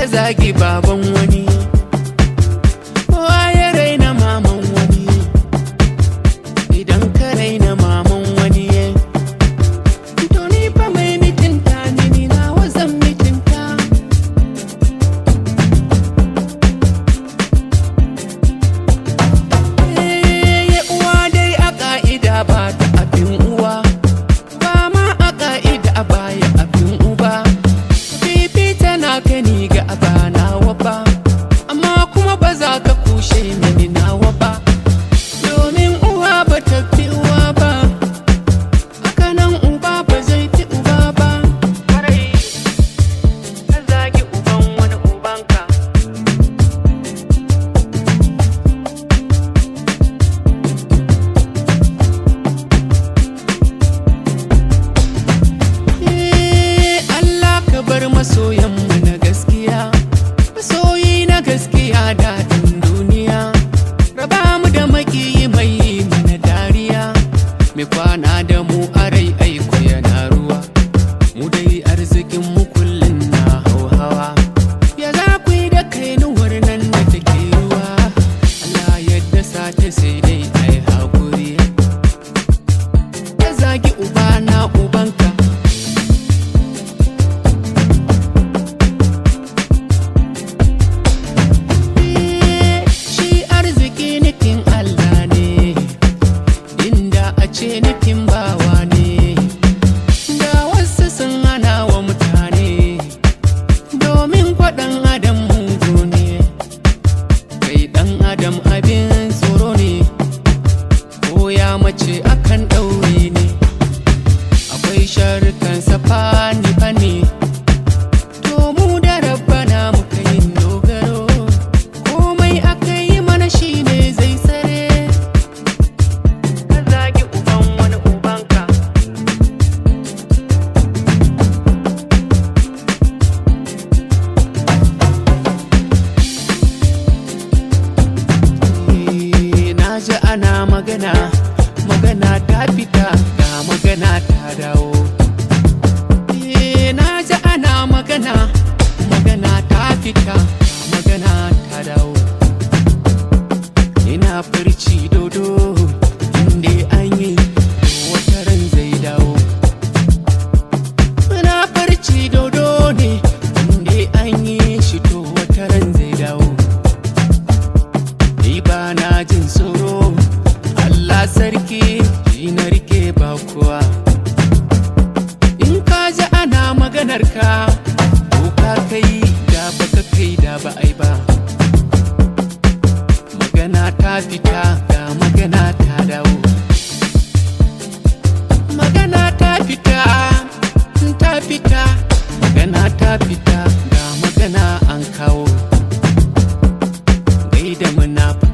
zagi baban wani kowa ya raina maman wani idan ka raina maman wani to ni fa mai mitinta ne ni na wazan mitinta Eh, uwa dai a ka'ida ba ta abin uwa ba ma a ka'ida a baya abin uba fifita na gani ga abanawa ba amma kuma ba za ka kushe mini nawa ba domin uwa ba ta fi uwa ba haka nan uba ba zai fi uba ba kwarai ka zagi uban wani ubanka Eh, Allah ka bar masoyanmu na gaskiya masoyi na gaskiya daɗin duniya raba mu da makiyi mai yi mana dariya mai kwana da mu a rai aiko yana ruwa mu dai arzikin mu kullum na hauhawa ya za ku yi da kainuwar nan da take ruwa Allah yadda sata sai dai ai hakuri ya zagi uba na ubanka shi arziki nufin Allah ne inda a ce nufin bawa ne da wasu sun hana wa mutane domin kwaɗan adam mugu ne kai ɗan adam abin tsoro ne ko ya mace akan ɗaure ne akwai sharukan safani fani to mu da rabbana muka yin dogaro komai aka yi mana shine zai tsare ka zagi uban wani ubanka Eh, na ji ana magana magana ta fita ga magana ta dawo Eh, na ji ana magana magana ta fita magana ta dawo ina farci dodo inda an yi wata ran zai dawo ina farci dodo ne inda an yi shi to wata ran zai dawo ni ba na jin tsoro Allah sarki shi na rike ba kuwa in ka ji ana maganar ka ko ka kai da baka kai da ba ai ba magana ta fita ga magana ta dawo magana ta fita ta fita magana ta fita ga magana an kawo gaida munafa